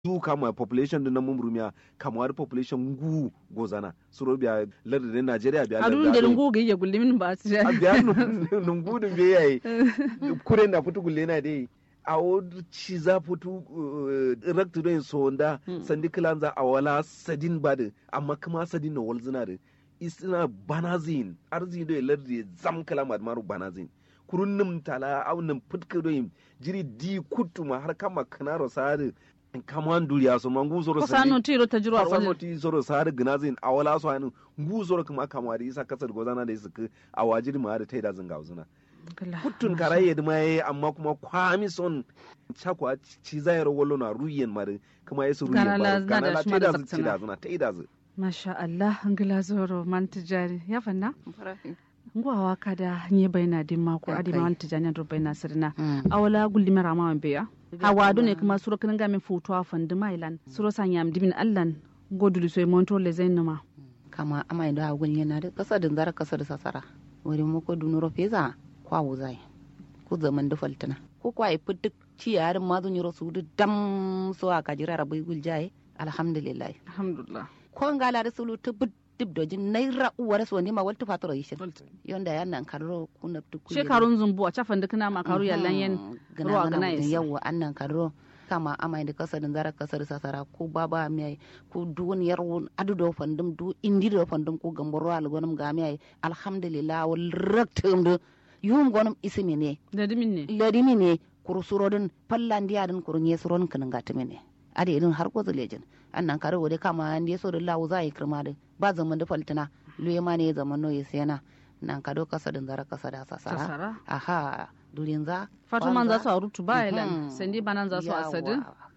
du kama population din na mumrumiya kamar population ngu gozana suro biya lardin Najeriya biya adun da lungu ga iya gullimin ba su a biya lungu din be yayi kure na fitu gulle na dai a wadu ci za fitu raktu don sonda sandi kilanza a wala sadin badin amma kuma sadin na walzina da isina banazin arzi do lardi zam kalama maru banazin kurun nim tala au nim fitka do jiri di kutuma har kama kanaro sare kaman duriya so mangu zoro sani sanu tiro ta jiro a sanu ti zoro sare gnazin awala so anu ngu zoro kuma kama da isa kasar gozana da isa a wajiri ma da taida zanga uzuna kutun karaye da mai amma kuma kwami son chakwa ci zayar wallo na ruyen mare kuma yesu ruyen mare kana la taida zu ci da zuna taida zu masha Allah ngila zoro man tijari ya fanna ngwawa kada nye baina dimma ko adi ma wanta jani ro baina sirna awala gulli mera ma beya hawa do ne kuma suro kan ga min futu afan de mailan suro sanyam dimin allan godulu soy monto le zainama kama amai da gun yana da kasa da zara kasa da sasara wuri mu ko dunuro feza kwa wuzai ku zaman da faltana ko kwa ifi duk ci yarin ma zun yi rasu da dam so aka jira rabai guljaye alhamdulillah alhamdulillah ko ngala da sulu tu dib dojin naira uwar so ne ma walta fatoro yishin yonda yan nan karro kuna tu shekarun zumbu a cafan duk na makaru yallan yan ruwa gana yasa yawa annan karro kama amai da kasarin zara kasar sasara ko baba mai ko duniyar wun adu do fandum du indi do fandum ko gamboro al gonum ga mai alhamdulillah wal raktum do yum gonum isimi ne ladimin ne ladimi ne kursurodin fallandiya din kurun yesuron kanin gatimi ne ade irin har ko zulejin annan kare wode kama an yeso da lawo za yi kirma da ba zaman da faltina luye ma ne zaman no yesena nan ka do kasa din zara kasa da sasara aha durin za fatuman za su a rutu ba ilan sandi banan za su a sadin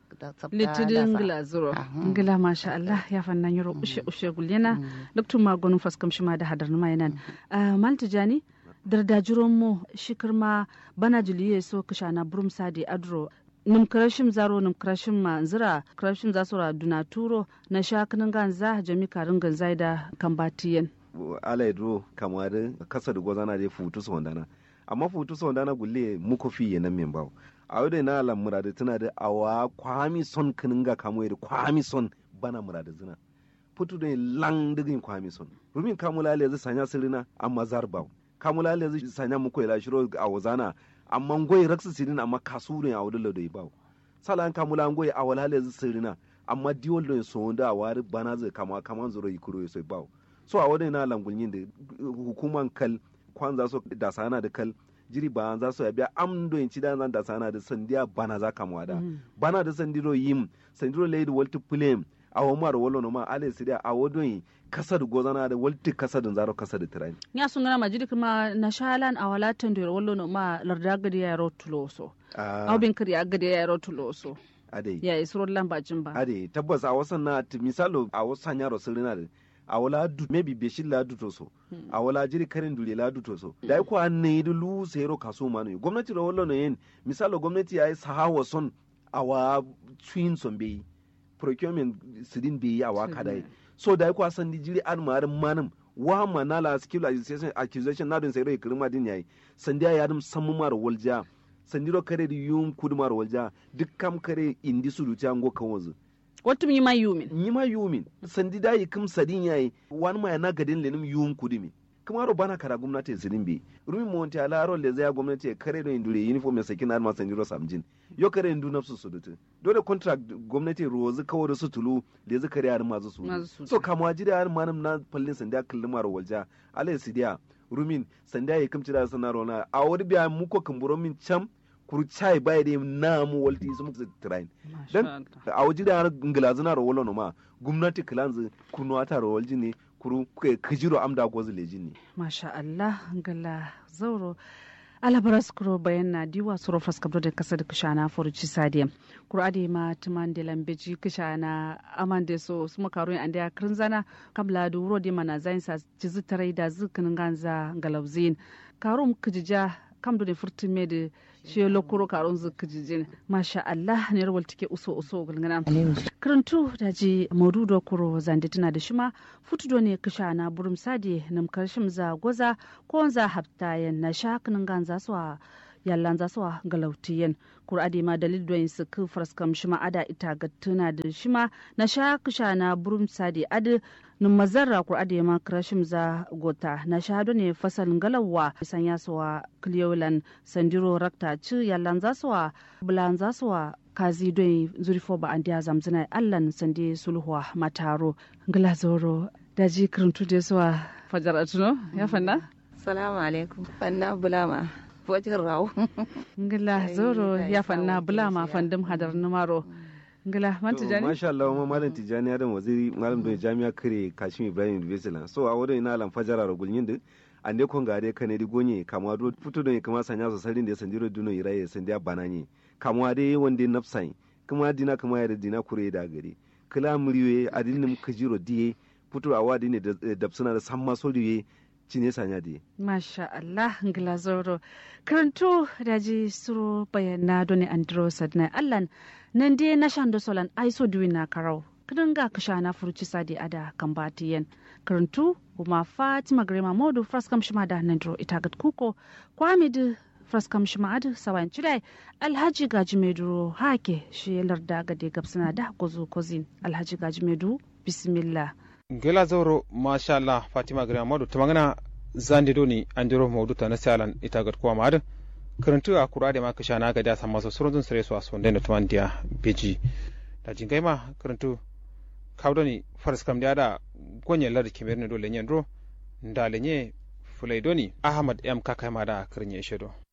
litidin ngila zuro ngila masha Allah ya fanna yoro ushe ushe gulyana loktu magonun faskam shima da hadar numa yanan malti jani dardajiron mu shikirma bana juliye so kishana burum sadi adro num krashim zaro num krashim ma zira krashim za su duna turo na shakinin ganza jami karin ganza da kambatiyen ala idro kamar kasa da gwazana da futu su wandana amma futu su wandana gulle muku fi yana min bawo a yau da na alam murada tana da awa kwami son kinin ga kamo da kwami son bana murada zina futu da lang digin kwami son rumin kamula le zai sanya sirina amma zarbawo kamula le zai sanya muku ila shiro a wazana amma ngoy raksu sirin amma kasure a wadala da bawo salan kamula ngoy a wala le sirina amma diwol do so da wari bana zai kama kaman zuro yikuro so bawo so a wadai na langulyin da hukuman kal kwan za su da sana da kal jiri ba za su biya am do in ci da zan da sana da sandiya bana za kama da bana da sandiro yim sandiro lady walti plem a wamar wolo no ma ale sidia a wodon kasar gozana da walti kasar zaro kasar da tirani ya sun gana majidi kuma na shalan a walatan da wallo no ma larda gadi ya ro tuloso aw bin kari agadi ya ro tuloso ade ya isro lambacin ba ade tabbas a wasan na misalo a wasan yaro sirina da a wala du maybe be shilla du to so a wala jiri karin dule la du to so da ko an ne du lu sero kaso manu gwamnati ro wallo no yen misalo gwamnati yayi sahawa son awa twin son be procurement sidin be awa kadai so da ko san di jiri an marin manam wa manala skill accusation accusation na don sai rai kirma din yayi sandiya ya dum sammu mar walja sandiro kare di yum kudumar walja duk kam kare indi su ta ngo kan wazu wata yi ma yumin yi ma yumin sandi da yi kim sadin yayi wani ma na gadin lenim yum kudumi kuma ro bana kara gwamnati sidin bi rumi mo wonti ala ro le zai gwamnati kare do indure uniform ya sakin ma sandiro samjin yo kare indu nafsu su dutu dole contract gwamnati rozu kawo da su tulu le zai kare har mazu su so kama jira har manam na fallin sanda kullum maro walja alai sidiya rumin sanda yi kimci da sanaro na a wani biya muko kumburo min cam kurchai bai da na mu walti su muku train dan a waje da ngilazina ro wolo no ma gwamnati kilanzu kunuwa ta ro walji ne kuru kajiro amda gozu leji ne masha Allah ngala zauro alabaras kuro bayan na diwa suro faskabdo da kasa da kishana furuci sadiya kuro ade ma tuman da lambeji kishana amande so su makaru an da krinzana kabla da wuro da mana zain sa jizu tarai da zukin ganza galabzin karum kijija kam da furtin me da shi lokuro karon zu kijijin masha Allah ne rawal tike uso uso gulngana karantu da ji modu da kuro zande tana da shima futu do ne kishana burum sadi nam karshim za goza ko za hafta yan na shakinin ganza su yallan za suwa galautiyen kur'adi ma dalil doyin su ku fraskam shima ada ita ga tuna da shima na sha kusha na burum sadi adi nun mazarra kur'adi ma krashim za gota na sha ne fasal galawa sanya suwa kliyolan sandiro rakta ci yallan za suwa bulan za suwa kazi doyin zurifo ba an diya zamzina allan sande sulhuwa mataro glazoro daji kiruntu da suwa fajar atuno ya fanna salamu alaikum fanna bulama wajen rawo ngila zoro ya fanna bulama fandim hadar numaro ngila man tijani masha Allah ma malam tijani adam waziri malam da jami'a kare kashim ibrahim university so a wurin ina lan fajara ro gulnyin de ande kon gare kane di gonye kamwa do futu do kama sanya so sarin da sandiro duno iraye sandiya bananye kamwa de wonde nafsai kuma dina kuma ya dina kure da gari kila muriwe adinin kajiro diye futu a wadi ne da suna da samma soriye cine sanya di. Masha Allah ngila zoro. Karantu daji suro bayana doni andro sadna Allah nan dai na shan da solan ai so duwi na karau. Kidan ga kasha na furuci sadi ada kan batiyen. Karantu kuma Fatima Grema Modu fraskam shima da nandro ita gat kuko kwamidu fraskam shima adu sawan chidai Alhaji Gaji Meduro hake shi larda gade gabsana da gozo kozin Alhaji Gaji Medu bismillah. gela zauro masha Allah Fatima Gari Amadu ta magana zandi doni an jiro maudu ta na salan ita ga kuwa ma'adin karantu a kura da maka sha na gadi a san masa surun sare su a sonda da tuman diya beji da jingai ma karantu kawo doni faras kam da gonyen lar kimiyar ne dole nyen ro ndalenye fulai doni Ahmad M kakai ma da karin ya shedo.